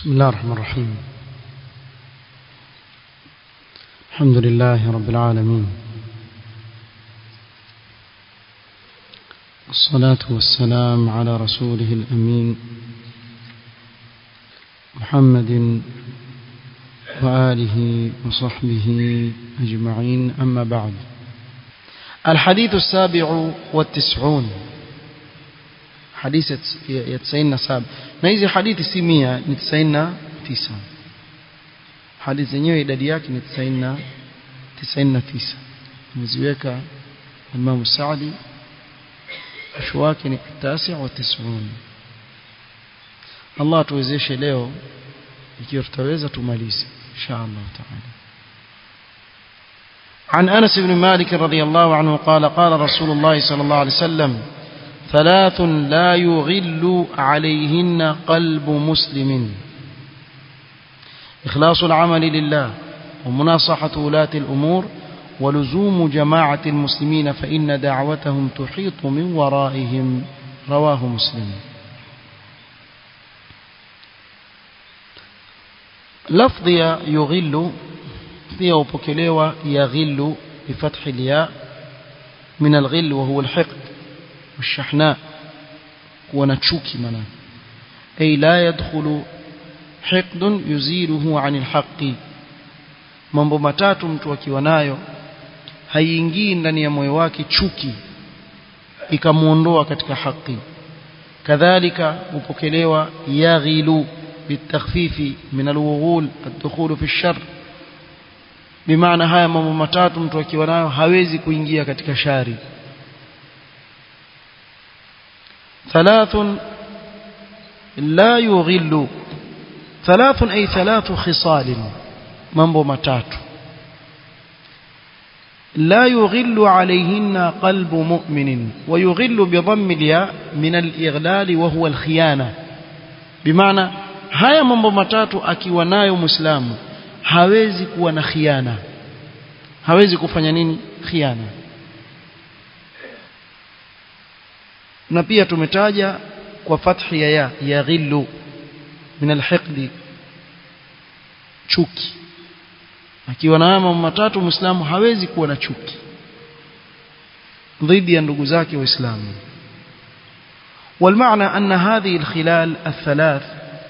بسم الله الرحمن الرحيم الحمد لله رب العالمين والصلاة والسلام على رسوله الأمين محمد وآله وصحبه أجمعين أما بعد الحديث السابع والتسعون حديث يتسعين سابع نيزي حديث سمية نتسعين تسعة حديث zenyewe idadi yake ni 99 99 mziweka Imam Saadi mwisho wake ni 99 Allah tuwezeshe leo ikiwa tutaweza tumalize insha Allah taala عن أنس بن مالك رضي الله عنه قال قال رسول الله صلى الله عليه وسلم ثلاث لا يغل عليهن قلب مسلم إخلاص العمل لله ومناصحة ولاة الأمور ولزوم جماعة المسلمين فإن دعوتهم تحيط من ورائهم رواه مسلم لفظ يغل pia upokelewa yaghillu bifathi alya min alghill wa huwa alhiqd والشحناء kuwa na chuki maana ay la yadkhulu hiqd yuziluhu an alhaqi mambo matatu mtu akiwa nayo haiingii ndani ya moyo wake chuki ikamuondoa katika haki kadhalika upokelewa yaghilu bitakhfifi min alwughul الدخول في الشر bimaana haya mambo matatu mtu akiwa nayo hawezi kuingia katika shari thalathun la yughillu thalathun ay thalathu khisal mambo matatu لا يغل عليهن قلب مؤمن ويغل بضم الياء من الإغلال وهو الخيانة بمعنى هيا mambo matatu akiwa nayo muislamu hawezi kuwa na khiana hawezi kufanya nini khiana na pia tumetaja kwa fathi ya ya yaghillu min alhiqdi chuki akiwa na mambo matatu muislamu hawezi kuwa na chuki dhidi ya ndugu zake waislamu والمعنى أن هذه الخلال الثلاث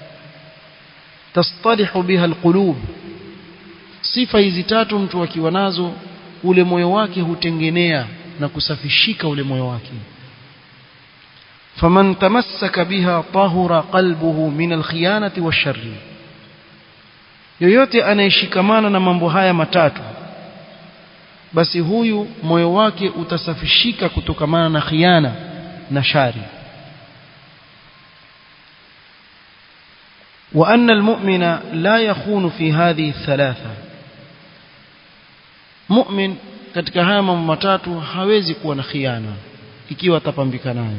تصطلح بها القلوب sifa hizi tatu mtu akiwa nazo ule moyo wake hutengenea na kusafishika ule moyo wake faman tamassaka biha tahura qalbuhu min alkhiyanati washarri yoyote anayeshikamana na mambo haya matatu basi huyu moyo wake utasafishika kutokamana na khiana na shari وأن المؤمن لا يخون في هذه الثلاثة mu'min katika haya mambo matatu hawezi kuwa na khiana ikiwa atapambika nayo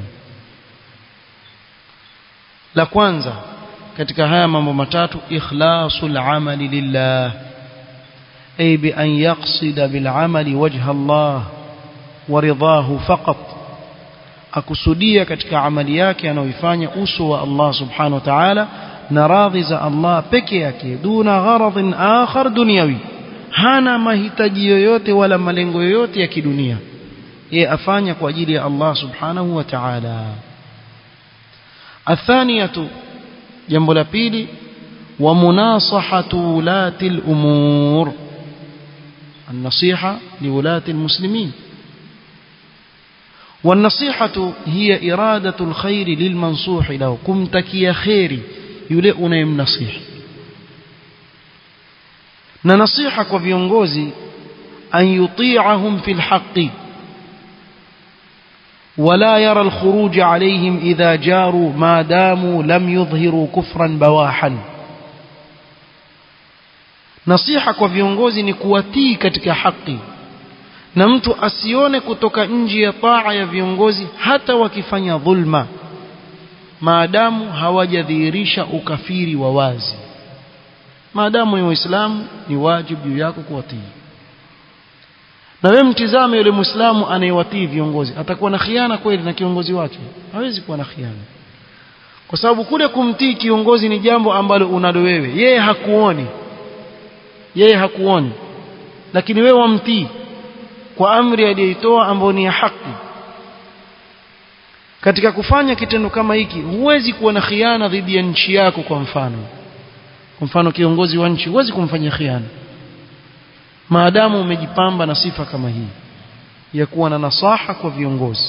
la kwanza katika haya mambo matatu ikhlasul amali lillah ay bi an yaqsida bil amali wajha Allah wa ridahu faqat akusudia katika amali yake anayoifanya uso wa Allah subhanahu wa ta'ala na radhi za Allah peke yake duna gharadhin akhar dunyawi hana mahitaji yoyote wala malengo yoyote ya kidunia yeye afanya kwa ajili ya Allah subhanahu wa ta'ala athaniyatu jambo la pili wa munasahatu ulati al-umur النصيحة لولاة المسلمين والنصيحة هي إرادة الخير للمنصوح له كمتك يا خيري يلئنا يمنصيح na nasiha kwa viongozi an yuti'ahum fil haqqi ولا يرى الخروج عليهم إذا جاروا ما داموا لم يظهروا كفرا بواحا nasiha kwa viongozi ni kuwatii katika haki na mtu asione kutoka nje ya taa ya viongozi hata wakifanya dhulma maadamu hawajadhihirisha ukafiri wa wazi maadamu ni waislamu ni wajibu juu yako kuwatii na wewe mtizame yule muislamu anayewatii viongozi atakuwa na khiana kweli na kiongozi wake hawezi kuwa na khiana kwa sababu kule kumtii kiongozi ni jambo ambalo unalo wewe yeye hakuoni yeye hakuoni lakini wewe wamtii kwa amri aliyoitoa ambayo ni ya haki katika kufanya kitendo kama hiki huwezi kuwa na khiana dhidi ya nchi yako kwa mfano kwa mfano kiongozi wa nchi huwezi kumfanyia khiana maadamu umejipamba na sifa kama hii ya kuwa na nasaha kwa viongozi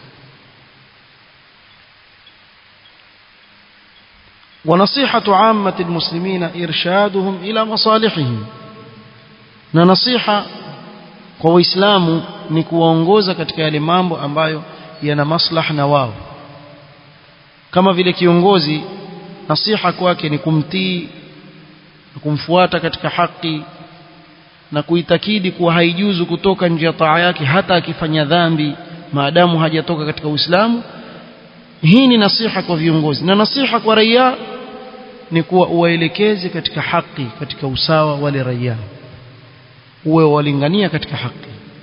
ونصيحة عامة المسلمين إرشادهم إلى مصالحهم na nasiha kwa waislamu ni kuwaongoza katika yale mambo ambayo yana maslaha na wao kama vile kiongozi nasiha kwake ni kumtii na kumfuata katika haki na kuitakidi kuwa haijuzu kutoka nje ya taa yake hata akifanya dhambi maadamu hajatoka katika Uislamu hii ni nasiha kwa viongozi na nasiha kwa raia ni kuwa uwaelekeze katika haki katika usawa wale raia uwe walingania katika haki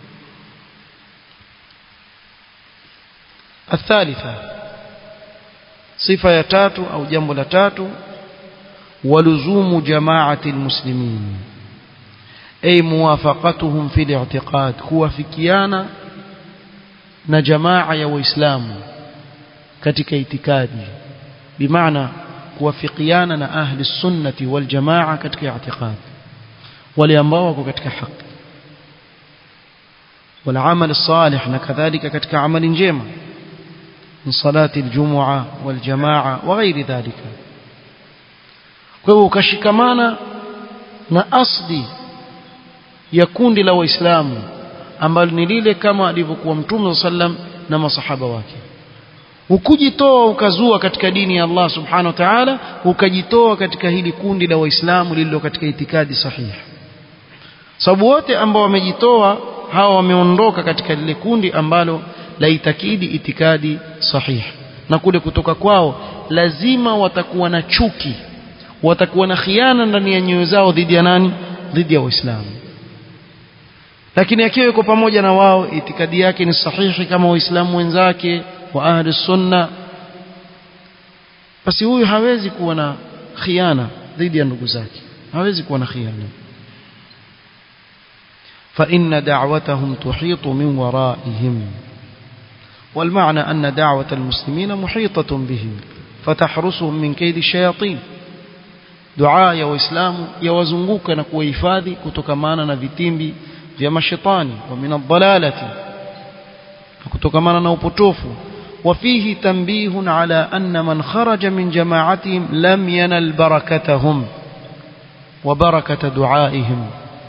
الثالثة صفة ya tatu au jambo la tatu ولزوم جماعة المسلمين أي موافقتهم في الاعتقاد kuwafikiana na jamaa ya waislamu katika itikadi bimaana kuwafikiana na ahli sunnati wal jamaa katika i'tiqad wale ambao wako katika haki والعمل الصالح نكذلك كتك عمل جيما من صلاة الجمعة والجماعة وغير ذلك kwa ukashikamana na asli ya kundi la waislamu ambalo ni lile kama alivyokuwa mtume sallam na masahaba wake ukujitoa ukazua katika dini ya Allah subhanahu wa ta'ala ukajitoa katika hili kundi la waislamu lililo katika itikadi sahihi sababu wote ambao wamejitoa hawa wameondoka katika lile kundi ambalo laitakidi itikadi sahihi na kule kutoka kwao lazima watakuwa na chuki watakuwa na khiana ndani ya nyoyo zao dhidi ya nani dhidi ya waislamu lakini akiwa yuko pamoja na wao itikadi yake ni sahihi kama waislamu wenzake wa ahli sunna basi huyu hawezi kuwa na khiana dhidi ya ndugu zake hawezi kuwa na khiana فإن دعوتهم تحيط من ورائهم والمعنى أن دعوة المسلمين محيطة بهم فتحرسهم من كيد الشياطين دعاء يا وإسلام يوزنقوك نكوى إفادي كتكمانا نفتيمبي vya mashetani wa min adhalalati kutokamana na upotofu وفيه تنبيه على أن من خرج من جماعتهم لم ينل بركتهم وبركة دعائهم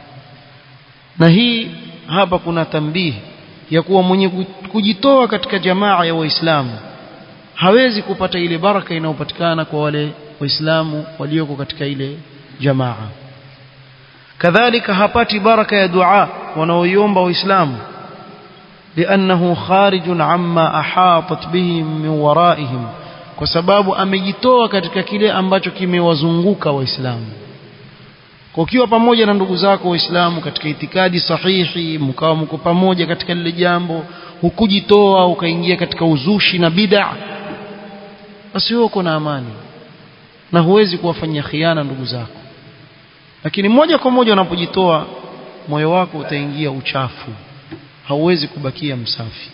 نهي hapa kuna tambih ya kuwa mwenye kujitoa katika jamaa ya waislamu hawezi kupata ile baraka inayopatikana kwa wale waislamu walioko katika ile jamaa kadhalika hapati baraka ya dua wanaoiomba waislamu لأنه خارج عما أحاطت به من ورائهم kwa sababu amejitoa katika kile ambacho kimewazunguka waislamu kwa ukiwa pamoja na ndugu zako waislamu katika itikadi sahihi mkawa mko pamoja katika lile jambo hukujitoa ukaingia katika uzushi na bid'a basi wewe uko na amani na huwezi kuwafanyia khiana ndugu zako lakini moja kwa moja unapojitoa moyo wako utaingia uchafu hauwezi kubakia msafi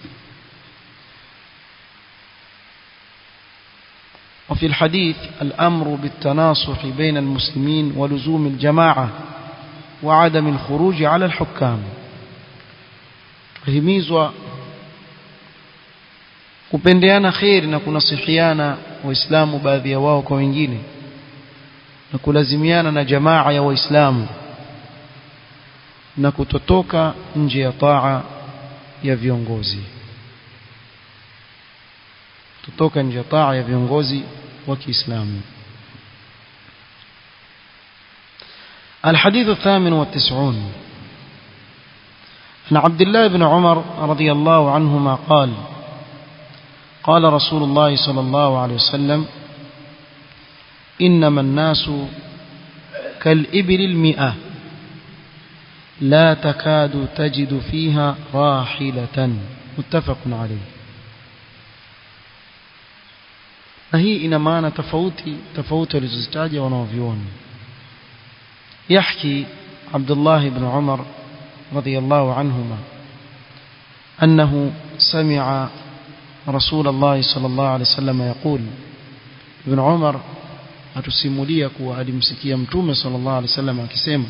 وفي الحديث الأمر بالتناصح بين المسلمين ولزوم الجماعة وعدم الخروج على الحكام himizwa kupendeana kheri na kunasihiana waislamu baadhi ya wao kwa wengine na kulazimiana na jamaa ya waislamu na kutotoka nje ya taa ya viongozi kutoka nje ya taa ya viongozi wa Kiislamu الحديث الثامن والتسعون عن عبد الله بن عمر رضي الله عنهما قال قال رسول الله صلى الله عليه وسلم إنما الناس كالإبل المئة لا تكاد تجد فيها راحلة متفق عليه na hii ina maana tofauti tofauti walizozitaja wanaovioni يحكي عبد الله بن عمر رضي الله عنهما أنه سمع رسول الله صلى الله عليه وسلم يقول ابن عمر atusimulia kuwa alimsikia mtume sallallahu alaihi wasallam akisema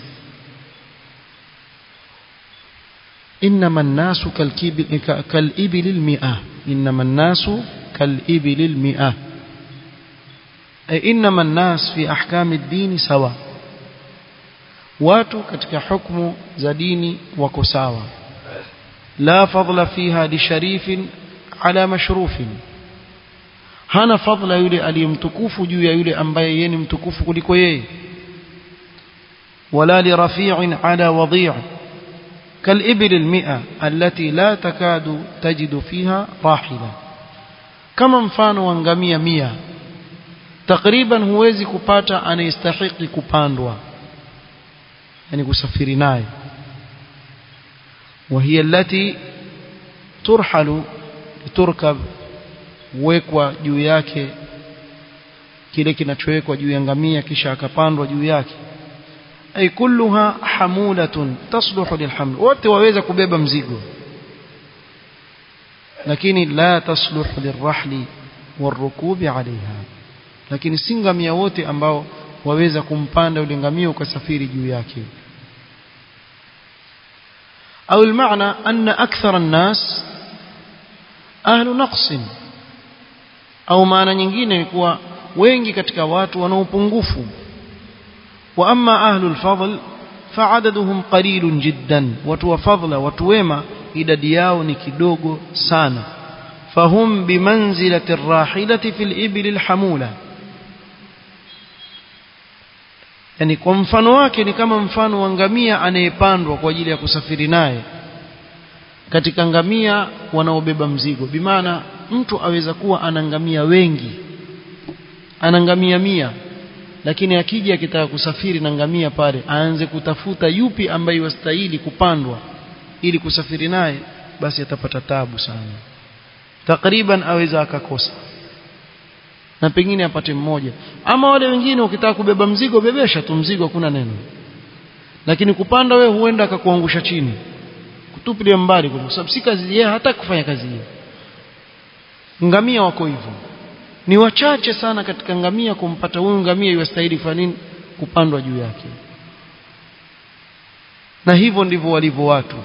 انما الناس كالابل المئة انما الناس كالابل المئة اي انما الناس في احكام الدين سواء watu katika hukumu za dini wako sawa la fadla fiha li sharifin ala mashrufin hana fadla yule aliyemtukufu juu ya yule ambaye yeye ni mtukufu kuliko yeye wala li rafi'in ala wadi' كالإبل المئة التي لا تكاد تجد فيها راحلة كما mfano wa ngamia 100 takriban huwezi kupata anayestahiki kupandwa yani kusafiri naye وهي التي ترحل تركب wekwa juu yake kile kinachowekwa juu ya ngamia kisha akapandwa juu yake ay kulluha hamulatun tasluhu lilhaml wote waweza kubeba mzigo lakini la tasluhu lirahli warukubi alaiha lakini si ngamia wote ambao waweza kumpanda yule ngamia ukasafiri juu yake au المعنى أن أكثر الناس أهل نقص au maana nyingine ni kuwa wengi katika watu wana upungufu wa amma ahlul fadl fa'adaduhum qalilun jiddan watu wa fadla watu wema idadi yao ni kidogo sana fahum bimanzilati arrahilati fil ibli alhamula yani kwa mfano wake ni kama mfano wa ngamia anayepandwa kwa ajili ya kusafiri naye katika ngamia wanaobeba mzigo bimaana mtu aweza kuwa ana ngamia wengi ana ngamia mia lakini akija akitaka kusafiri na ngamia pale aanze kutafuta yupi ambaye wastahili kupandwa ili kusafiri naye basi atapata tabu sana takriban aweza akakosa na pengine apate mmoja ama wale wengine ukitaka kubeba mzigo bebesha tu mzigo hakuna neno lakini kupanda we huenda akakuangusha chini kutupilia mbali kwa sababu si kazi yeye hata kufanya kazi hiyo ngamia wako hivyo ni wachache sana katika ngamia kumpata huyu ngamia iwastahili kufanya nini kupandwa juu yake na hivyo ndivyo walivyo watu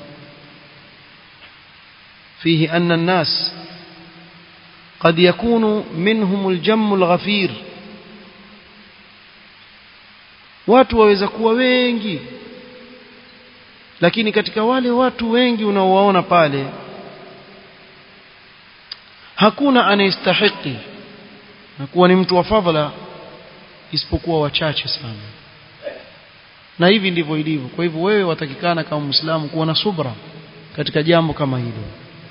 fihi anna an-nas قد يكون منهم الجم الغفير watu waweza kuwa wengi lakini katika wale watu wengi unaowaona pale hakuna anayestahiki na kuwa ni mtu wa fadhila isipokuwa wachache sana na hivi ndivyo ilivyo kwa hivyo wewe watakikana kama muislamu kuwa na subra katika jambo kama hilo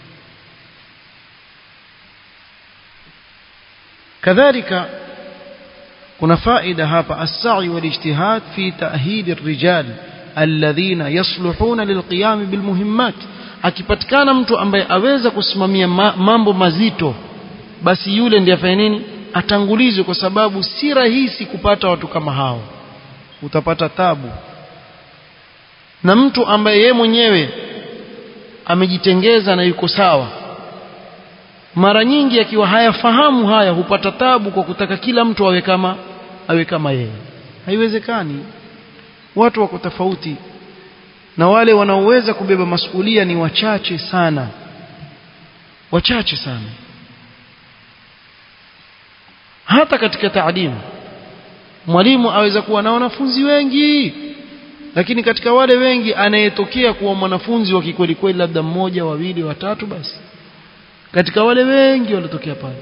kadhalika kuna faida hapa as-sa'i wal-ijtihad fi ta'hid ar-rijal alladhina yasluhuna lilqiyam bilmuhimmat akipatikana mtu ambaye aweza kusimamia ma, mambo mazito basi yule ndiye afanye nini atangulizwe kwa sababu si rahisi kupata watu kama hao utapata tabu na mtu ambaye ye mwenyewe amejitengeza na yuko sawa mara nyingi akiwa hayafahamu haya hupata tabu kwa kutaka kila mtu awe kama awe kama yeye haiwezekani watu wako tofauti na wale wanaoweza kubeba masuhulia ni wachache sana wachache sana hata katika taalimu mwalimu aweza kuwa na wanafunzi wengi lakini katika wale wengi anayetokea kuwa mwanafunzi wa kikweli kweli labda mmoja wawili watatu basi katika wale wengi waliotokea pale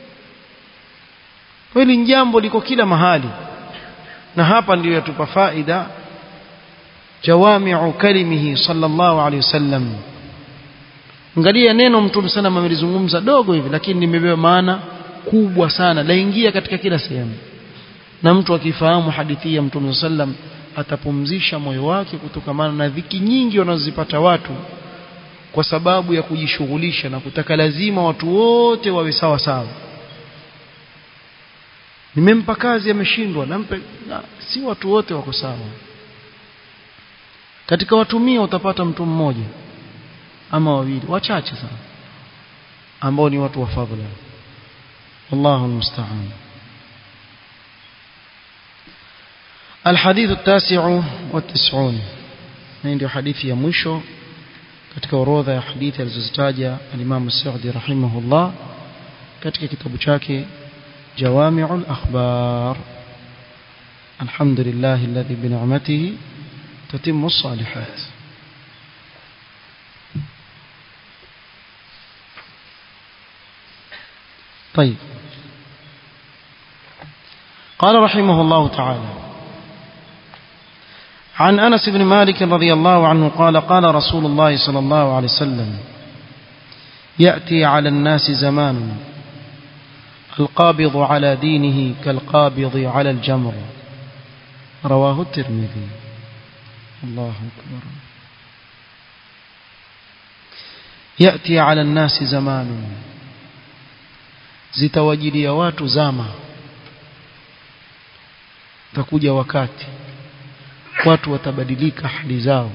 hili jambo liko kila mahali na hapa ndiyo yatupa faida jawami'u kalimihi sallallahu alayhi wasallam angalia neno mtume sana amelizungumza dogo hivi lakini limebeba maana kubwa sana laingia katika kila sehemu na mtu akifahamu hadithi ya mtume sallam atapumzisha moyo wake kutokamana na dhiki nyingi wanazozipata watu kwa sababu ya kujishughulisha na kutaka lazima watu wote wawe sawa sawa nimempa kazi ameshindwa nampe na, si watu wote wako sawa katika watu mia utapata mtu mmoja ama wawili wachache sana ambao ni watu wa fadhila wallahu almusta'an الحديث التاسع والتسعون ndio hadithi ya mwisho katika orodha ya hadithi alizozitaja al-Imam As-Sa'di rahimahullah katika kitabu chake Jawami'ul Akhbar Alhamdulillah alladhi bi ni'matihi tatimmu as-salihat طيب قال رحمه الله تعالى عن أنس بن مالك رضي الله عنه قال قال رسول الله صلى الله عليه وسلم يأتي على الناس زمان القابض على دينه كالقابض على الجمر رواه الترمذي الله أكبر يأتي على الناس زمان zitawajilia watu zama takuja wakati watu watabadilika hali zao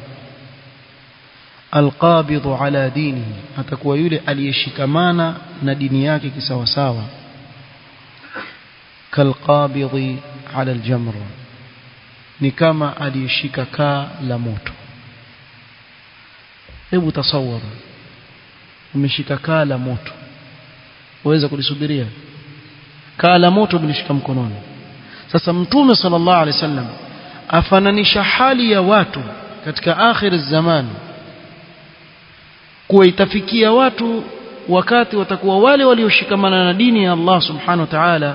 alqabidhu ala dinihi atakuwa yule aliyeshikamana na dini yake kisawasawa kalqabidhi ala aljamr ni kama aliyeshika kaa la moto hebu tasawara umeshika kaa la moto waweza kulisubiria kaa la moto bilishika mkononi sasa mtume sallallahu alaihi wasallam afananisha hali ya watu katika akhir zaman kuwa itafikia watu wakati watakuwa wale walioshikamana na dini ya Allah subhanahu wa ta'ala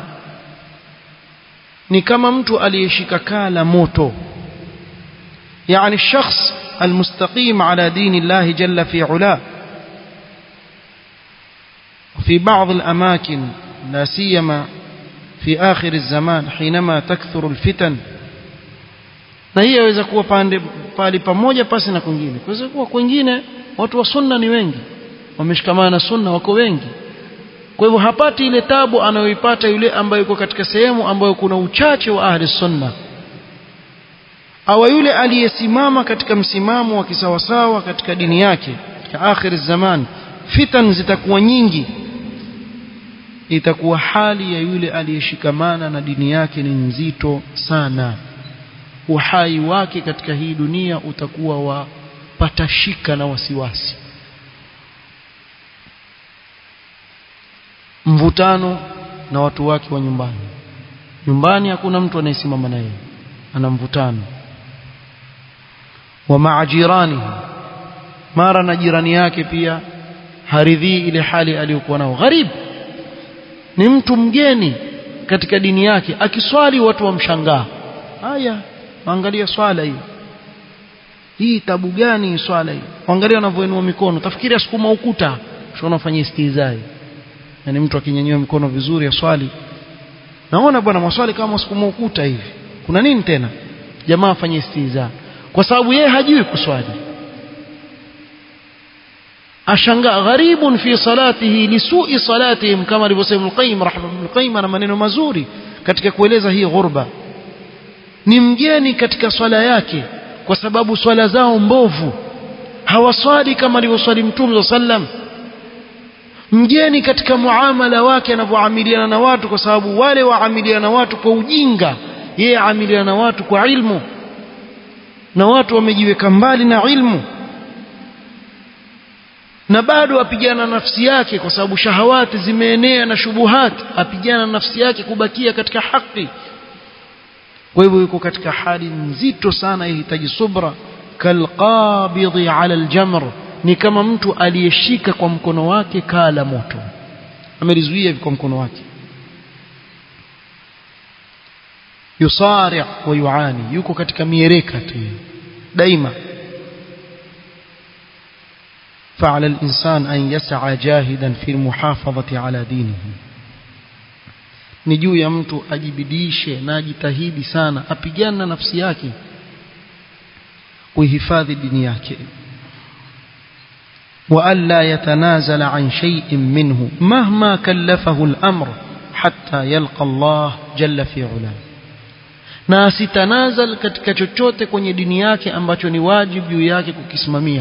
ni kama mtu aliyeshika kaa la moto يعني الشخص المستقيم على دين الله جل في علاه وفي بعض الأماكن لا سيما في آخر الزمان حينما تكثر الفتن na hii yaweza kuwa pande pali pamoja pasi na kwingine kuweza kuwa kwingine watu wa sunna ni wengi wameshikamana na sunna wako wengi kwa hivyo hapati ile tabu anayoipata yule ambaye yuko katika sehemu ambayo kuna uchache wa ahli sunna au yule aliyesimama katika msimamo wa kisawasawa katika dini yake katika akhir zaman fitan zitakuwa nyingi itakuwa hali ya yule aliyeshikamana na dini yake ni nzito sana uhai wake katika hii dunia utakuwa wa patashika na wasiwasi mvutano na watu wake wa nyumbani nyumbani hakuna mtu anayesimama naye ana mvutano wa maajirani mara na jirani yake pia haridhii ile hali aliyokuwa nao gharib ni mtu mgeni katika dini yake akiswali watu wamshangaa haya angalia swala hii hii tabu gani swala hii angalia wanavyoinua mikono tafikiri asukuma ukuta sio unafanyia istizai yani mtu akinyanyua mikono vizuri aswali naona bwana maswali kama asukuma ukuta hivi kuna nini tena jamaa afanye istiza kwa sababu yeye hajui kuswali ashangaa gharibun fi salatihi lisui salatihim kama alivyosema al-Qayyim rahimahullah al-Qayyim ana maneno mazuri katika kueleza hii ghurba ni mgeni katika swala yake kwa sababu swala zao mbovu hawaswali kama alivyoswali Mtume sallam mgeni katika muamala wake anavyoamiliana na watu kwa sababu wale waamiliana na watu kwa ujinga yeye amiliana na watu kwa ilmu na watu wamejiweka mbali na ilmu na bado apigana nafsi yake kwa sababu shahawati zimeenea na shubuhat apigana nafsi yake kubakia katika haki kwa hivyo yuko katika hali nzito sana yahitaji subra kalqabidhi ala aljamr ni kama mtu aliyeshika kwa mkono wake kaa la moto amelizuia kwa mkono wake yusari wa yuani yuko katika miereka tu daima فعلى الإنسان أن يسعى جاهدا في المحافظة على دينه ni juu ya mtu ajibidishe na ajitahidi sana apigane na nafsi yake kuihifadhi dini yake وألا يتنازل عن شيء منه مهما كلفه الأمر hatta yalqa Allah jalla fi ula na asitanazal katika chochote kwenye dini yake ambacho ni wajibu juu yake kukisimamia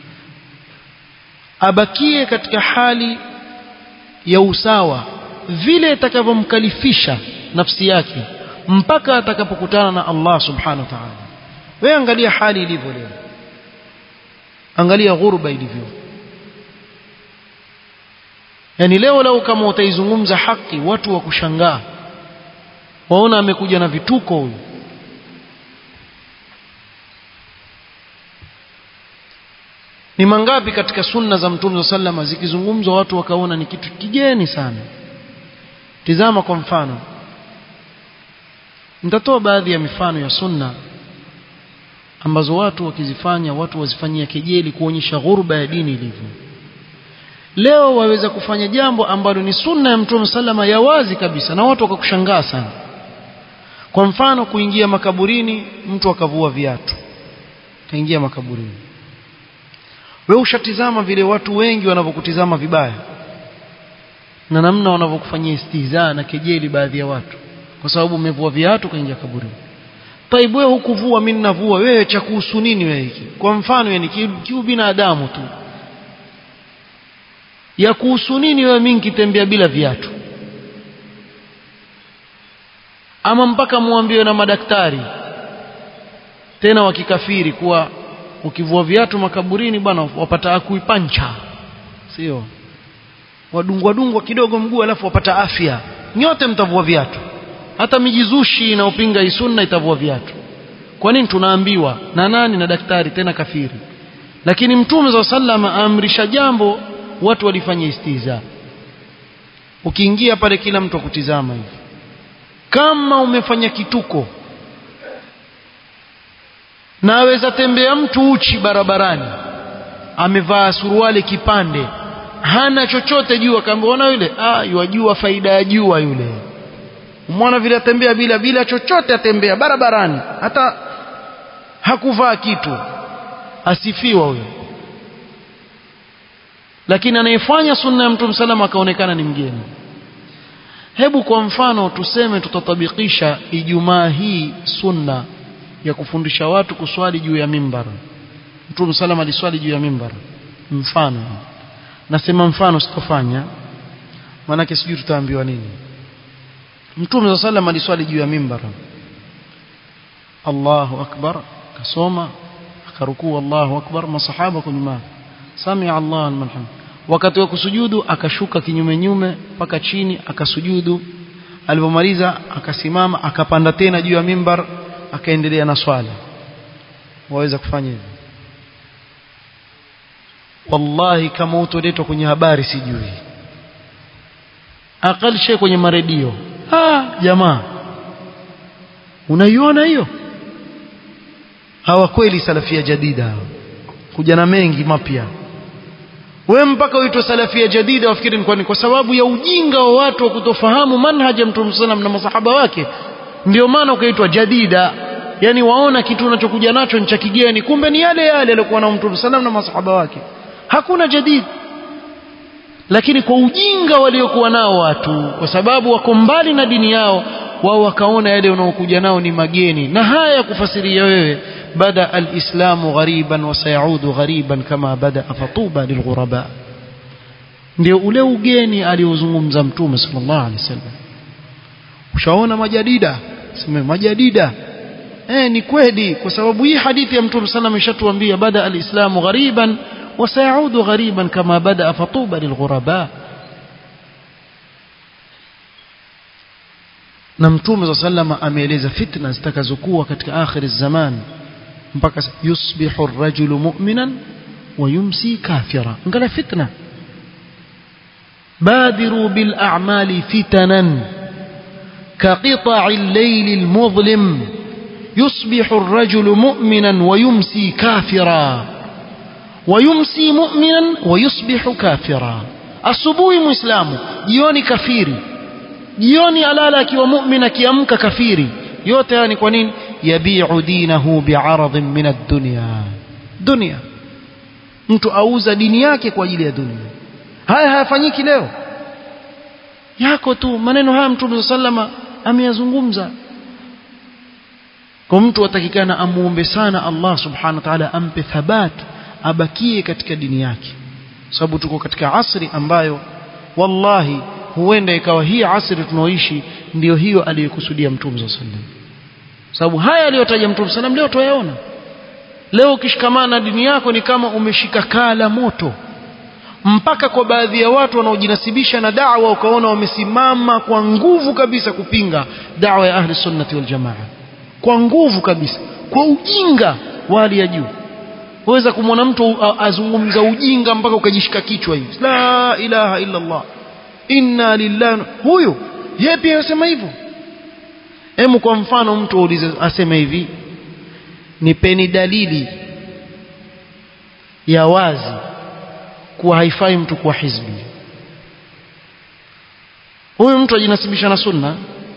abakie katika hali ya usawa vile itakavyomkalifisha nafsi yake mpaka atakapokutana na Allah subhanahu wa ta'ala wewe angalia hali ilivyo leo angalia ghurba ilivyo yani leo lau kama utaizungumza haki watu wa kushangaa waona amekuja na vituko huyu ni mangapi katika sunna za mtume sallama zikizungumzwa watu wakaona ni kitu kigeni sana tizama kwa mfano nitatoa baadhi ya mifano ya sunna ambazo watu wakizifanya watu wazifanyia kejeli kuonyesha ghurba ya dini ilivyo leo waweza kufanya jambo ambalo ni sunna ya mtume sallama ya wazi kabisa na watu wakakushangaa sana kwa mfano kuingia makaburini mtu akavua viatu kaingia makaburini wewe ushatizama vile watu wengi wanavyokutizama vibaya na namna wanavyokufanyia istihzaa na kejeli baadhi ya watu kwa sababu umevua viatu kaingia kaburini taibu wewe hukuvua mimi ninavua wewe cha kuhusu nini wewe hiki kwa mfano yani kiu binadamu tu ya kuhusu nini wewe mimi nikitembea bila viatu ama mpaka muambiwe na madaktari tena wakikafiri kuwa ukivua viatu makaburini bwana wapata akuipancha sio wadungwa dungwa kidogo mguu alafu wapata afya nyote mtavua viatu hata mijizushi inaopinga hii sunna itavua viatu kwa nini tunaambiwa na nani na daktari tena kafiri lakini mtume za sallama aamrisha jambo watu walifanya istiza ukiingia pale kila mtu akutizama hivi kama umefanya kituko na aweza tembea mtu uchi barabarani amevaa suruali kipande hana chochote juu akaambia ona yule ah yajua faida ya jua yule umeona vile atembea bila bila chochote atembea barabarani hata hakuvaa kitu asifiwa huyo lakini anayefanya sunna ya mtume salama akaonekana ni mgeni hebu kwa mfano tuseme tutatabikisha ijumaa hii sunna ya kufundisha watu kuswali juu ya mimbar mtume salama aliswali juu ya mimbar mfano nasema mfano sitofanya maanake sijui tutaambiwa nini mtume salama aliswali juu ya mimbar Allahu akbar kasoma akarukuu Allahu akbar masahaba kunyuma samia Allah liman hamd wakati wa kusujudu akashuka kinyume nyume mpaka chini akasujudu alipomaliza akasimama akapanda tena juu ya mimbar akaendelea na swala waweza kufanya hivyo wallahi kama utoletwa kwenye habari sijui akali shay kwenye maredio ah jamaa unaiona hiyo hawa kweli salafia jadida kuja na mengi mapya we mpaka uitwe salafia jadida wafikiri ni kwa sababu ya ujinga wa watu wa kutofahamu manhaja mtume sallam na masahaba wake ndio maana ukaitwa jadida yani waona kitu unachokuja nacho ni cha kigeni kumbe ni yale yale aliyokuwa na mtume sallam na masahaba wake hakuna jadid lakini kwa ujinga waliokuwa nao watu kwa sababu wako mbali na dini yao wao wakaona yale unaokuja nao ni mageni na haya ya kufasiria wewe bada alislamu ghariban wa sayaudu ghariban kama bada fatuba lilghuraba ndio ule ugeni aliozungumza mtume sallallahu alaihi wasallam ushaona majadida sema majadida eh ni kweli kwa sababu hii hadithi ya mtume sallallahu ishatuambia bada alislamu ghariban wa sayaudu ghariban kama bada fatuba lilghuraba na mtume sallama ameeleza fitna zitakazokuwa katika akhir zaman mpaka yusbihu ar-rajulu mu'minan wa yumsi kafira ngala fitna badiru bil a'mali fitanan كقطع الليل المظلم يصبح الرجل مؤمنا ويمسي كافرا ويمسي مؤمنا ويصبح كافرا asubuhi muislamu jioni kafiri jioni alala akiwa mu'min akiamka kafiri yote haya ni kwa nini yabi'u dinahu bi'aradhin min ad-dunya dunya mtu auza dini yake kwa ajili ya dunia haya hayafanyiki leo yako tu maneno haya mtume sallama ameyazungumza kwa mtu atakikana amuombe sana Allah subhanahu wa ta'ala ampe thabat abakie katika dini yake sababu tuko katika asri ambayo wallahi huenda ikawa hii asri tunaoishi ndiyo hiyo aliyokusudia mtume sallallahu alaihi wasallam sababu haya aliyotaja mtume sallam leo tuyaona leo ukishikamana na dini yako ni kama umeshika kaa la moto mpaka kwa baadhi ya watu wanaojinasibisha na da'wa ukaona wamesimama kwa nguvu kabisa kupinga da'wa ya ahli sunnati wal jamaa kwa nguvu kabisa kwa ujinga wa hali ya juu waweza kumwona mtu azungumza ujinga mpaka ukajishika kichwa hivi la ilaha illa Allah inna lillahi huyo yeye pia anasema hivyo Hemu kwa mfano mtu aulize aseme hivi nipeni dalili ya wazi kuwa haifai mtu kuwa hizbi huyu mtu ajinasibisha na sunna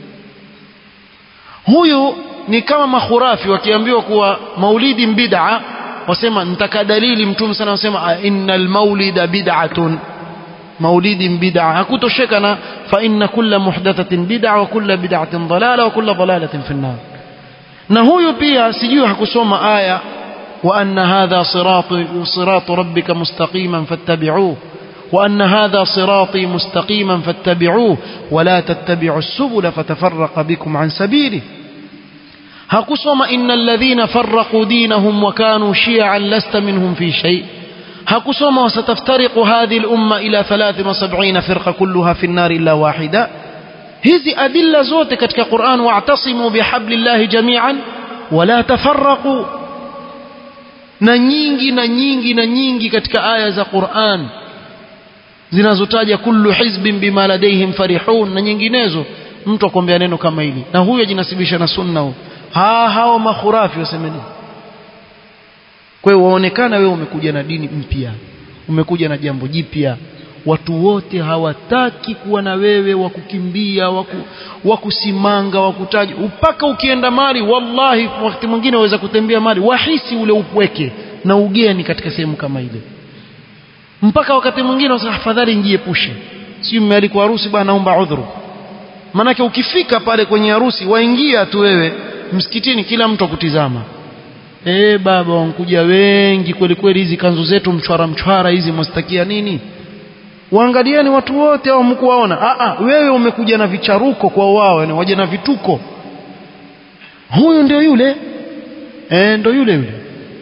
huyu ni kama makhurafi wakiambiwa kuwa maulidi bid'a wasema nitaka dalili mtume sana wasema innal maulida bid'atun maulidi bid'a hakutosheka na fa inna kulla muhdathatin bid'a wa kulla bid'atin dalala wa kulla dalalatin fi an-nar na huyu pia sijui hakusoma aya wa anna hadha sirati siratu rabbika mustaqiman fattabi'uhu wa anna hadha sirati mustaqiman fattabi'uhu wa la tattabi'u as-subula fatafarraqa bikum an sabili hakusoma innal ladhina farraqu dinahum wa kanu shi'an lasta minhum fi shay' hakusoma wasataftariqu hadhihi al-umma ila 73 firqa kulluha fi an-nar illa wahida hizi adilla zote katika Qur'an wa'tasimu bihablillahi jami'an wala tafarraqu na nyingi na nyingi na nyingi katika aya za Qur'an zinazotaja kullu hizbin bima ladayhim farihun na nyinginezo mtu akwambia neno kama hili na huyo ajinasibisha na sunna huyo ha hao makhurafi wasemeni kwa hiyo waonekana wewe umekuja na dini mpya umekuja na jambo jipya watu wote hawataki kuwa na wewe wa kukimbia wa kusimanga wa kutaja mpaka ukienda mali wallahi wakati mwingine waweza kutembea mali wahisi ule upweke na ugeni katika sehemu kama ile mpaka wakati mwingine wasema afadhali njiepushe si mmealikwa harusi bwana naomba udhuru manake ukifika pale kwenye harusi waingia tu wewe msikitini kila mtu akutizama eh baba wankuja wengi kweli kweli hizi kanzu zetu mchwara mchwara hizi mwastakia nini waangalieni watu wote au mkuwaona a a wewe umekuja na vicharuko kwa wao yani waje na vituko huyu ndio yule eh ndio yule yule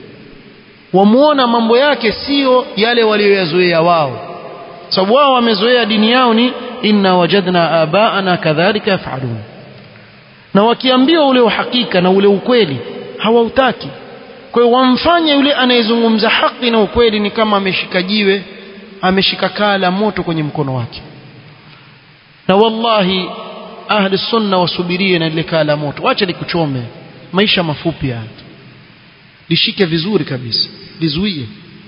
wamuona mambo yake sio yale walioyazoea wao sababu wao wamezoea dini yao ni inna wajadna abaana kadhalika yafalun na wakiambiwa ule uhakika na ule ukweli hawautaki kwa hiyo wamfanye yule anayezungumza haki na ukweli ni kama ameshika jiwe ameshika kaa la moto kwenye mkono wake na wallahi ahli sunna wasubirie na ile kaa la moto wacha likuchome maisha mafupi haya lishike vizuri kabisa lizuie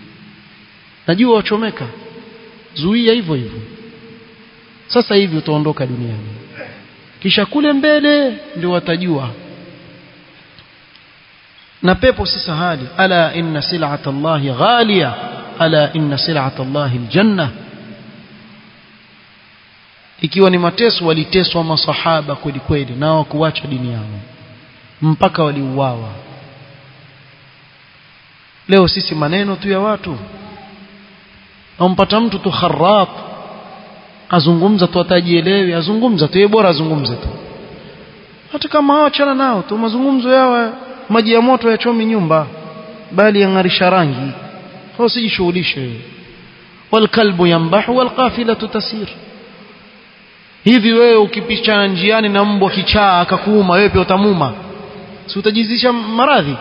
najua wachomeka zuia hivyo hivyo sasa hivi utaondoka duniani kisha kule mbele ndio watajua na pepo si sahali ala inna sil'ata allahi ghaliya ala inna sil'ata allahi aljanna ikiwa ni mateso waliteswa masahaba kweli kweli na hawakuacha dini yao mpaka waliuawa leo sisi maneno tu ya watu ampata mtu tu kharrat azungumza tu atajielewi azungumza tu yeye bora azungumze tu hata kama hawachana nao tu mazungumzo yao maji ya moto yachomi nyumba bali yang'arisha rangi hao sijishughulishe walkalbu yambahu walqafilatu tasir hivi wewe ukipichana njiani na mbwa kichaa akakuuma wewe pia utamuma si utajizisha maradhi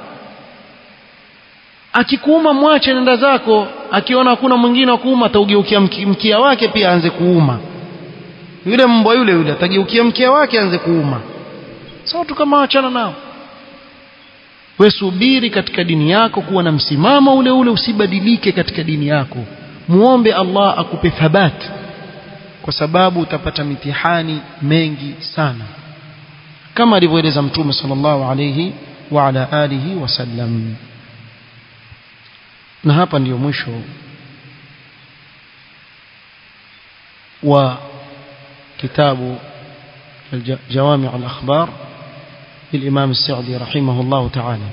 akikuuma mwache nenda zako akiona hakuna mwingine wa kuuma ataugeukia mkia wake pia aanze kuuma yule mbwa yule yule atageukia mkia wake aanze kuuma sasa watu kama wachana nao we subiri katika dini yako kuwa na msimamo ule ule usibadilike katika dini yako muombe Allah akupe thabati kwa sababu utapata mitihani mengi sana kama alivyoeleza mtume sallallahu alayhi wa ala alihi wasallam na hapa ndiyo mwisho wa كتاب جوامع الأخبار للإمام السعدي رحمه الله تعالى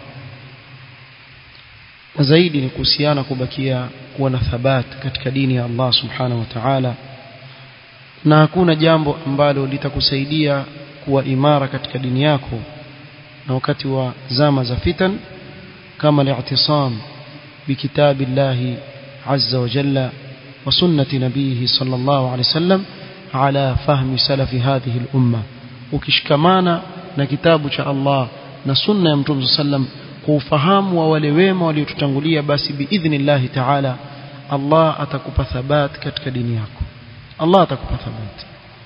zaidi ni kuhusiana kubakia kuwa na thabat katika dini ya Allah subhanahu wa ta'ala na hakuna jambo ambalo litakusaidia kuwa imara katika dini yako na wakati wa zama za fitan kama li'tisam bikitabillahi azza wa jalla wa sunnati nabihi sallallahu alayhi wasallam ala fahmi salafi hadhihi al-umma ukishikamana na kitabu cha Allah na sunna ya mtume sallam kwa ufahamu wa wale wema waliotutangulia basi biidhnillahi ta'ala Allah atakupa thabat katika dini yako Allah atakupa thabat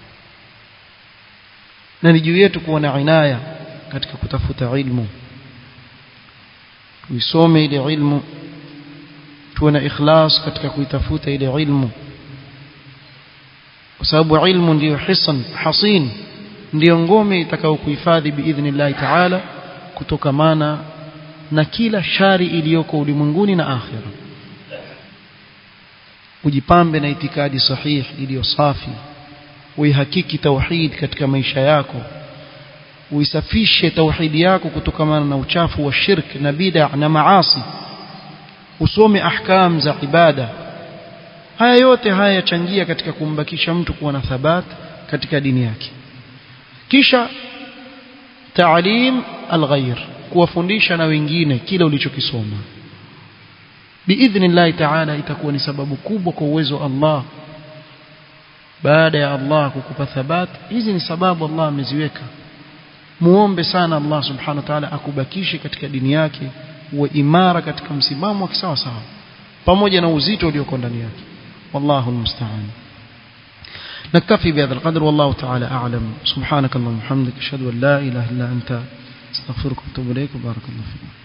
na ni juu yetu kuwa na inaya katika kutafuta ilmu tuisome ile ilmu tuwe na ikhlas katika kuitafuta ile ilmu kwa sababu ilmu ndiyo hisan hasin ndiyo ngome itakayokuhifadhi biidhnillahi ta'ala kutokamana na kila shari iliyoko ulimwenguni na akhira ujipambe na itikadi sahihi iliyo safi uihakiki tauhid katika maisha yako uisafishe tauhidi yako kutokamana na uchafu wa shirk na bid'a na maasi usome ahkam za ibada haya yote haya yachangia katika kumbakisha mtu kuwa na thabat katika dini yake kisha taalim alghayr kuwafundisha na wengine kile ulichokisoma biidhnillahi ta'ala itakuwa ni sababu kubwa kwa uwezo wa Allah baada ya Allah kukupa thabat hizi ni sababu Allah ameziweka muombe sana Allah subhanahu wa ta'ala akubakishe katika dini yake uwe imara katika msimamo wa kisawa sawa pamoja na uzito ulioko ndani yake wallahu almusta'an نكتفي بهذا القدر والله تعالى أعلم سبحانك اللهم وبحمدك أشهد أن لا إله إلا أنت استغفرك واتوب إليك وبارك الله فيك